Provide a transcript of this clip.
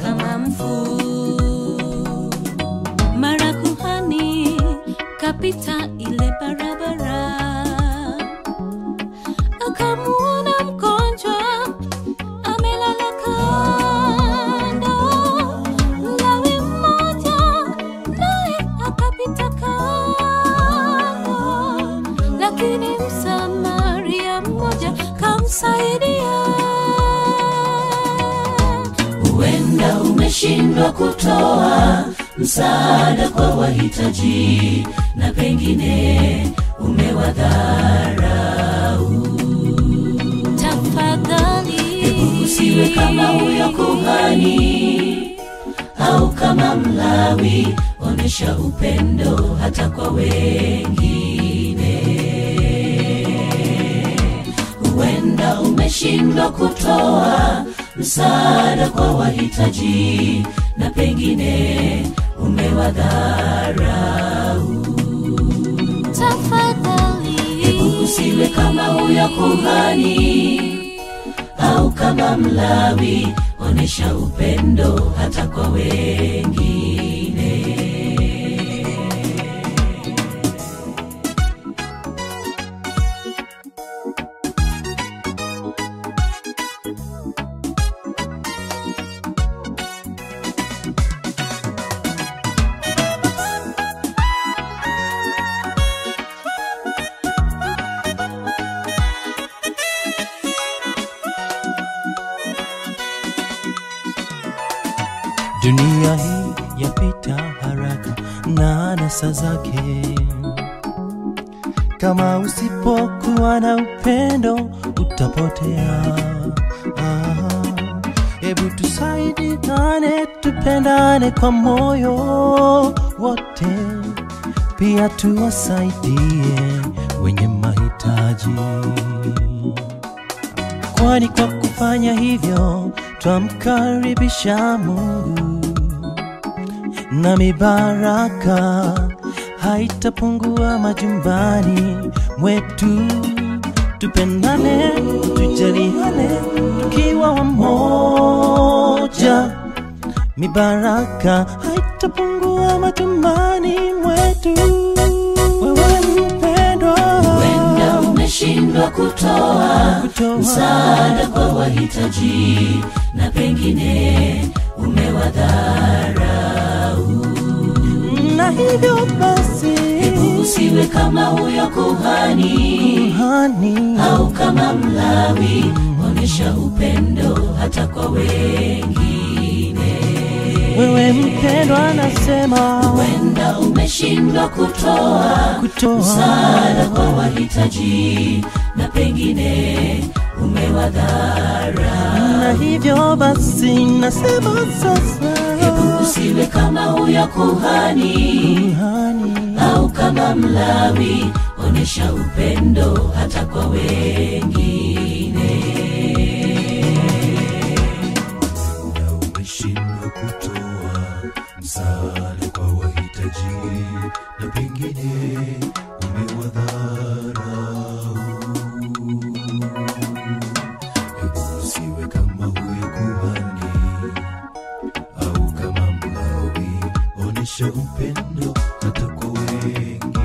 kama mfu. Mara kuhani kapita ile barabara, akamuona mgonjwa amelala kando. Mlawi mmoja naye akapita kando, lakini Msamaria mmoja kamsaidia. huenda umeshindwa kutoa msaada kwa wahitaji na pengine umewadharau Tafadhali usiwe kama huyo kuhani au kama mlawi onyesha upendo hata kwa wengine huenda umeshindwa kutoa msaada kwa wahitaji na pengine umewadharau tafadhali usiwe kama huyo kuhani au kama mlawi onyesha upendo hata kwa wengine Dunia hii yapita haraka na anasa zake. Kama usipokuwa na upendo utapotea. Ah, Hebu tusaidiane, tupendane kwa moyo wote, pia tuwasaidie wenye mahitaji kwani kwa kufanya hivyo twamkaribisha Mungu na mibaraka haitapungua majumbani mwetu. Tupendane, tujaliane, tukiwa wamoja, mibaraka haitapungua majumbani mwetu. Wewe mpendwa, huenda umeshindwa kutoa kutoa msaada kwa wahitaji na pengine umewadharau na hivyo basi usiwe kama huyo kuhani hani au kama mlawi onyesha upendo hata kwa wengine wewe mpendwa, nasema huenda umeshindwa kutoa kutoa msaada kwa wahitaji na pengine umewadhara na hivyo basi nasema sasa usiwe kama huyo kuhani hani au kama mlawi onyesha upendo hata kwa wengine na umeshindwa kutoa msaada kwa wahitaji na pengine umewadharau. Hebu usiwe kama huyo kuhani au kama mlawi, onyesha upendo hata kwa wengi